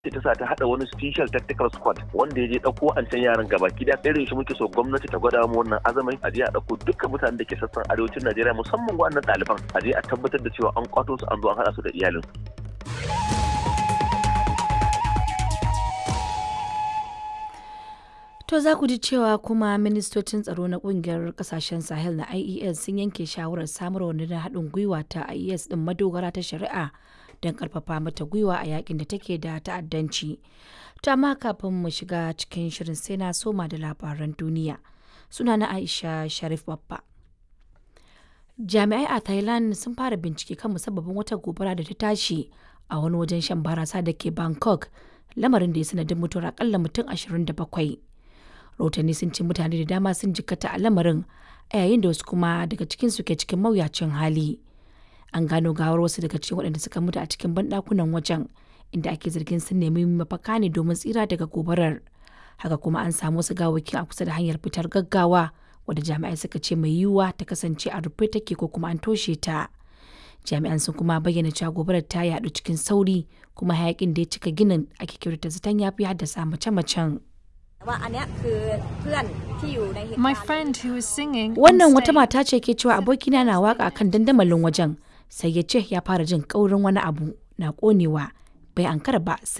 ta sa ta hada wani special tactical squad wanda ya je dauko an can yaran gaba gida irin shi muke so gwamnati ta gwada mu wannan azamin a je a dauko dukkan mutanen da ke sassan arewacin Najeriya musamman wannan ɗaliban a je a tabbatar da cewa an kwato su an zo an hada su da iyalin To za ku ji cewa kuma ministocin tsaro na kungiyar kasashen Sahel na IES sun yanke shawarar samar wa na haɗin gwiwa ta IES ɗin madogara ta shari'a don ƙarfafa mata gwiwa a yakin da take da ta'addanci. To amma kafin mu shiga cikin shirin sai na soma da labaran duniya. Suna na Aisha Sharif Babba. Jami'ai a Thailand sun fara bincike kan musabbabin wata gobara da ta tashi a wani wajen shan barasa da ke Bangkok, lamarin da ya sanadin mutuwar akalla mutum 27. rahotanni sun ce mutane da dama sun jikkata a lamarin a yayin da wasu kuma daga cikin su ke cikin mawuyacin hali an gano gawar wasu daga cikin waɗanda suka mutu a cikin banɗakunan wajen inda ake zargin sun nemi mafaka ne domin tsira daga gobarar haka kuma an samu wasu gawakin a kusa da hanyar fitar gaggawa wadda jami'ai suka ce mai yiwuwa ta kasance a rufe take ko kuma an toshe ta jami'an sun kuma bayyana cewa gobarar ta yaɗu cikin sauri kuma hayakin da ya cika ginin ake kyautata zaton ya fi haddasa mace-macen My friend who was singing Wannan on wata stage mata ce ke cewa abokina na waka kan dandamalin wajen sai ya ce ya fara jin kaurin wani abu na konewa bai ankara ba sai